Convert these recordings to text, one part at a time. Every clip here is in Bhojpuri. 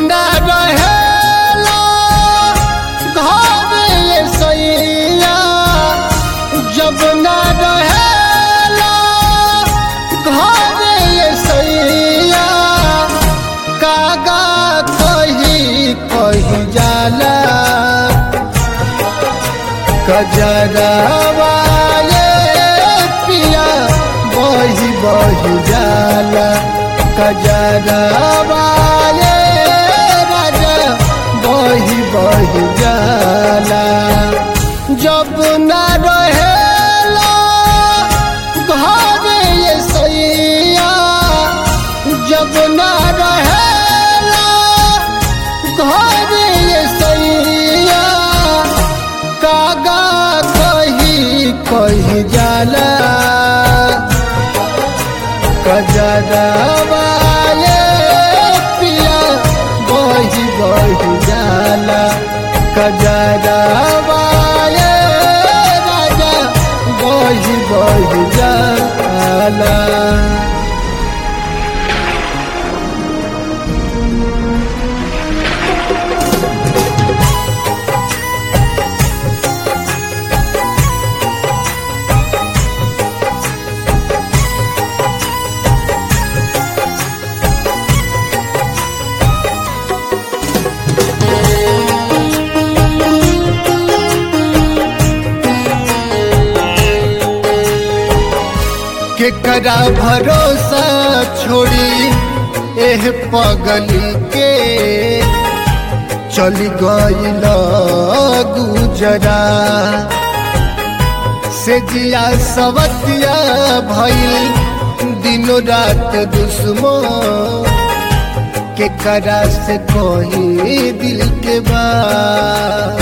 ना रहेला घर ये सैया जब ना रहेला घर ये सैया कागा कही कही जाला कजरावा ये पिया बही बही जाला कजरावा ये राजा बही बही जाला जब ना रहेला घर ये सैया जब ना रहेला घर ये सैया कागा कही कही जाला कजरावा ये पिया बही बही जाला कजरावा ये राजा बही बही जाला केकरा भरोसा छोड़ी एह पगली के चली गईल गुजरा से जिया सवतिया भइल दिनो रात दुश्मो केकरा से कोई दिल के बात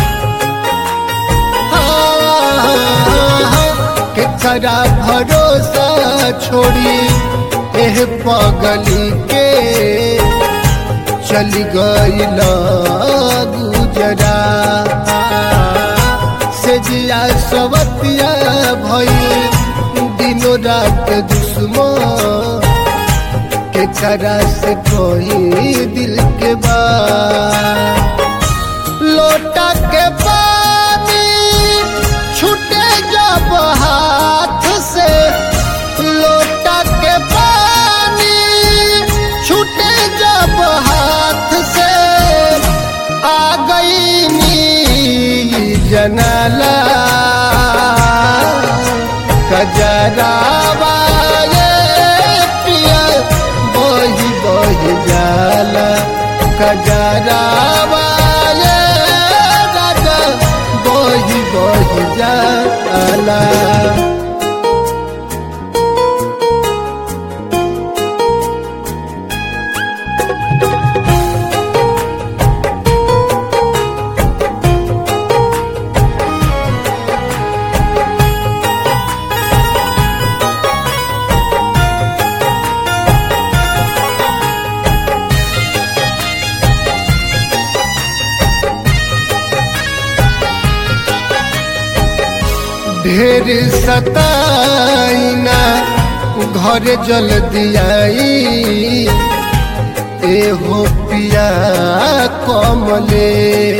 केकरा भरोसा छोड़ी एह पगली के चली गईल गुजरा से जिया सवतिया भइल दिनो रात दुश्मो केकरा से कोई दिल के बात लोटा के पानी छूटे जब हाथ से लोटा के पानी छूटे जब हाथ से आ गई नी जनाला कजरावा ये पिया बही बही जाला कजरावा ये राजा बही बही जाला ढेर सताइना घर जल दियाई ए हो पिया कमले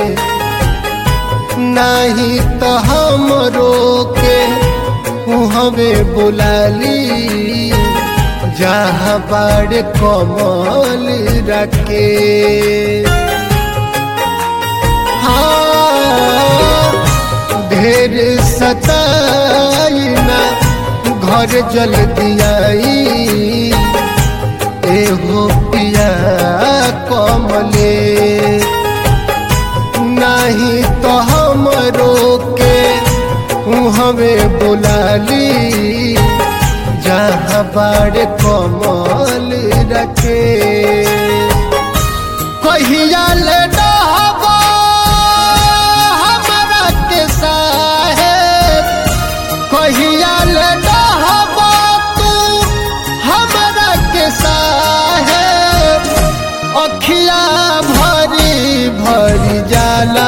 नहीं तो हम रोके हमें बुलाली जहाँ बाड़ कमल रखे हाँ ढेर सताइना घर जल दियाई एहो पिया कमले नहीं तो हम रोके हमें बुलाली जहाँ बाड़ कमल रखे कहिया ले डहबा हमरा के साहेब कहिया ले डहबा तू हमरा के साहेब अखिया भरी भरी जाला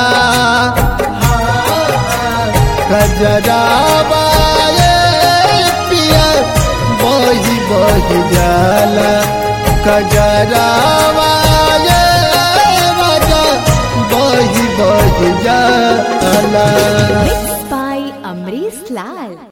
कजरावा ये पिया बही बही जाला कजरावा ये जाला Mixed by Amrish Lal.